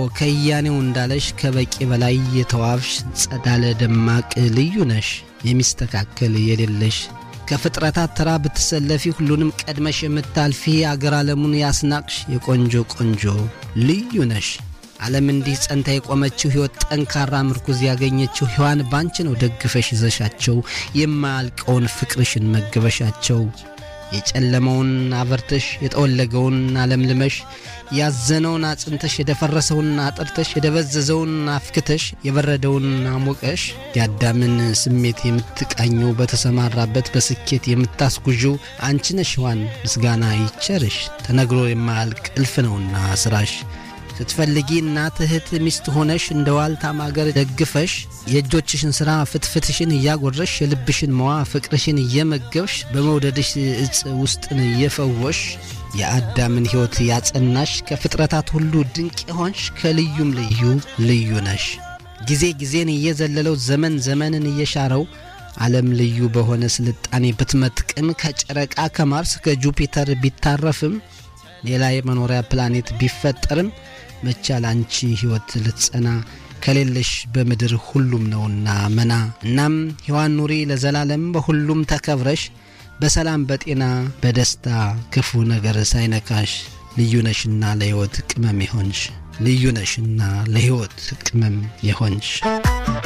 ከያኔው እንዳለሽ ከበቂ በላይ የተዋብሽ ጸዳለ ደማቅ ልዩ ነሽ የሚስተካከል የሌለሽ ከፍጥረታት ተራ ብትሰለፊ ሁሉንም ቀድመሽ የምታልፊ አገር ዓለሙን ያስናቅሽ የቆንጆ ቆንጆ ልዩ ነሽ። ዓለም እንዲህ ጸንታ የቆመችው ሕይወት ጠንካራ ምርኩዝ ያገኘችው ሔዋን ባንቺ ነው ደግፈሽ ይዘሻቸው የማያልቀውን ፍቅርሽን መገበሻቸው የጨለመውን አበርተሽ የጠወለገውን አለምልመሽ ያዘነውን አጽንተሽ የደፈረሰውን አጥርተሽ የደበዘዘውን አፍክተሽ የበረደውን አሞቀሽ የአዳምን ስሜት የምትቃኘው በተሰማራበት በስኬት የምታስጉዥው አንቺ ነሽ ሔዋን ምስጋና ይቸርሽ ተነግሮ የማያልቅ እልፍ ነውና ስራሽ ስትፈልጊ እናት እህት ሚስት ሆነሽ እንደ ዋልታ ማገር ደግፈሽ የእጆችሽን ሥራ ፍትፍትሽን እያጎረሽ የልብሽን መዋ ፍቅርሽን እየመገብሽ በመውደድሽ እጽ ውስጥን እየፈወሽ የአዳምን ሕይወት ያጸናሽ ከፍጥረታት ሁሉ ድንቅ የሆንሽ ከልዩም ልዩ ልዩ ነሽ። ጊዜ ጊዜን እየዘለለው ዘመን ዘመንን እየሻረው ዓለም ልዩ በሆነ ስልጣኔ ብትመጥቅም ከጨረቃ ከማርስ ከጁፒተር ቢታረፍም ሌላ የመኖሪያ ፕላኔት ቢፈጠርም መቻል አንቺ ሕይወት ልትጸና ከሌለሽ በምድር ሁሉም ነውና መና። እናም ሔዋን ኑሪ ለዘላለም በሁሉም ተከብረሽ በሰላም በጤና በደስታ ክፉ ነገር ሳይነካሽ ልዩ ነሽና ለሕይወት ቅመም የሆንሽ ልዩ ነሽና ለሕይወት ቅመም የሆንሽ